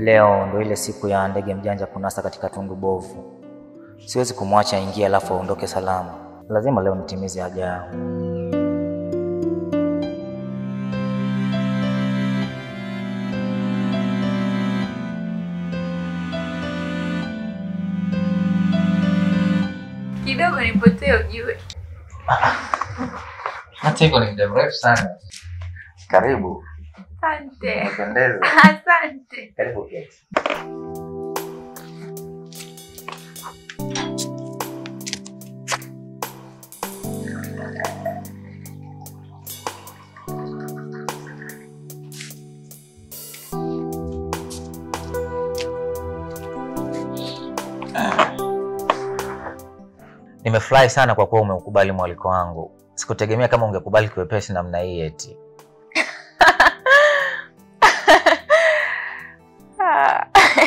leo ndo ile siku ya ndege mjanja kunasa katika tundu bovu. Siwezi kumwacha aingie alafu aondoke salama. Lazima leo nitimize haja yangu. Kidogo nipotee ujue. Hata hivyo ni muda mrefu sana. Karibu. Asante. Pendeza. Asante. Karibu keti. Nimefurahi sana kwa kuwa umeukubali mwaliko wangu. Sikutegemea kama ungekubali kiwepesi namna hii eti. Ah.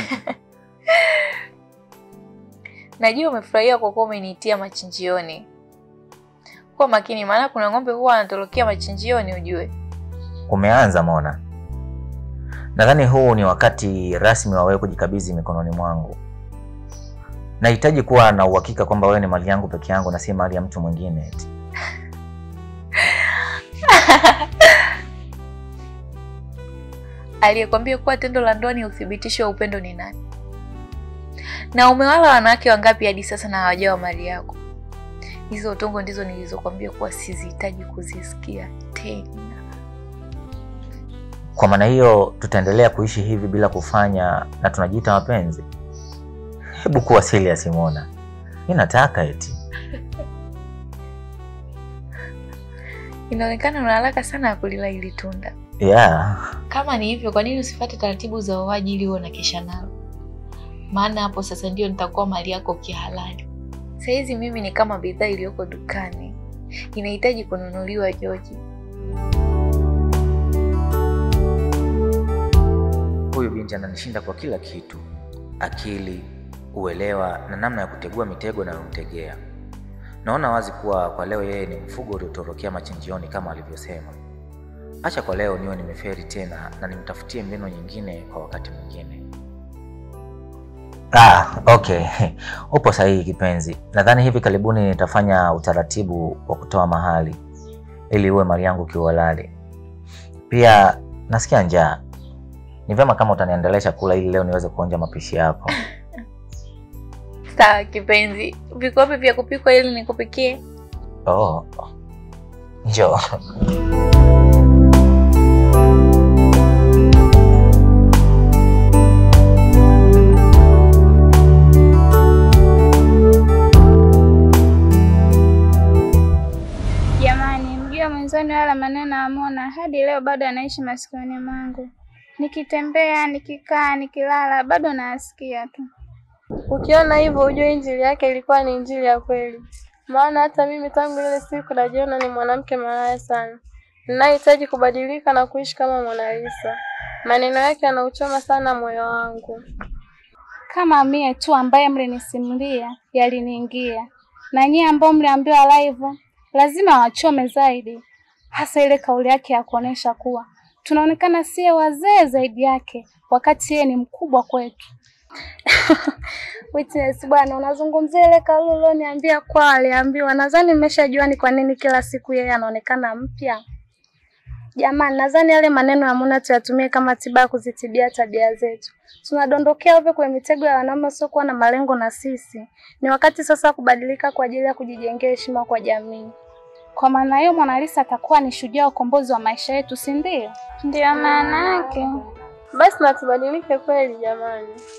Najua umefurahia kwa kuwa umeniitia machinjioni. Kuwa makini, maana kuna ng'ombe huwa anatorokea machinjioni ujue. Umeanza Mona. Nadhani huu ni wakati rasmi wa wewe kujikabidhi mikononi mwangu. Nahitaji kuwa na uhakika kwamba wewe ni mali yangu peke yangu na si mali ya mtu mwingine eti. Aliyekwambia kuwa tendo la ndoa ni uthibitisho wa upendo ni nani? Na umewala wanawake wangapi hadi sasa na hawajawa mali yako? Hizo utongo ndizo nilizokwambia kuwa sizihitaji kuzisikia tena. Kwa maana hiyo tutaendelea kuishi hivi bila kufanya na tunajiita wapenzi? Hebu kuwa serious Mona. Mimi nataka eti. Inaonekana una haraka sana ya kulila hili tunda. Yeah. Kama ni hivyo, kwa nini usifuate taratibu za uoaji ili uwe na kesha nalo? Maana hapo sasa ndio nitakuwa mali yako kihalali. Sahizi mimi ni kama bidhaa iliyoko dukani, inahitaji kununuliwa Joji. Huyu binti ananishinda kwa kila kitu: akili, uelewa na namna ya kutegua mitego nayomtegea. Naona wazi kuwa kwa leo yeye ni mfugo uliotorokea machinjioni kama alivyosema. Acha kwa leo niwe nimeferi tena na nimtafutie mbinu nyingine kwa wakati mwingine. Ah, okay. Upo sahihi kipenzi. Nadhani hivi karibuni nitafanya utaratibu wa kutoa mahali ili uwe mali yangu kiuhalali. Pia nasikia njaa. Ni vyema kama utaniandalia chakula ili leo niweze kuonja mapishi yako. Sawa kipenzi, viko wapi vya kupikwa ili nikupikie? Oh. Njoo. Jamani, mjua mwenzani wala maneno ya Mona hadi leo bado anaishi masikioni mwangu. Nikitembea, nikikaa, nikilala bado nayasikia tu. Ukiona hivyo ujue injili yake ilikuwa ni injili ya kweli, maana hata mimi tangu ile siku najiona ni mwanamke malaya sana, ninahitaji kubadilika na kuishi kama Mona Lisa. Maneno yake yanauchoma sana moyo wangu. Kama mie tu ambaye mlinisimulia yaliniingia, na nyie ambao mliambiwa live lazima wachome zaidi, hasa ile kauli yake ya kuonesha kuwa tunaonekana sie wazee zaidi yake, wakati yeye ni mkubwa kwetu. Witness bwana, unazungumzia ile kauli ulioniambia kwa aliambiwa. Nadhani mmeshajua ni kwa nini kila siku yeye anaonekana mpya. Jamani, nadhani yale maneno ya Muna tuyatumie kama tiba ya kuzitibia tabia zetu. Tunadondokea ovyo kwenye mitego ya wanaume wasiokuwa na malengo na sisi. Ni wakati sasa kubadilika kwa ajili ya kujijengea heshima kwa jamii. Kwa maana hiyo Mona Lisa atakuwa ni shujaa wa ukombozi wa maisha yetu, si ndio? Ndio maana yake. Basi na tubadilike kweli jamani.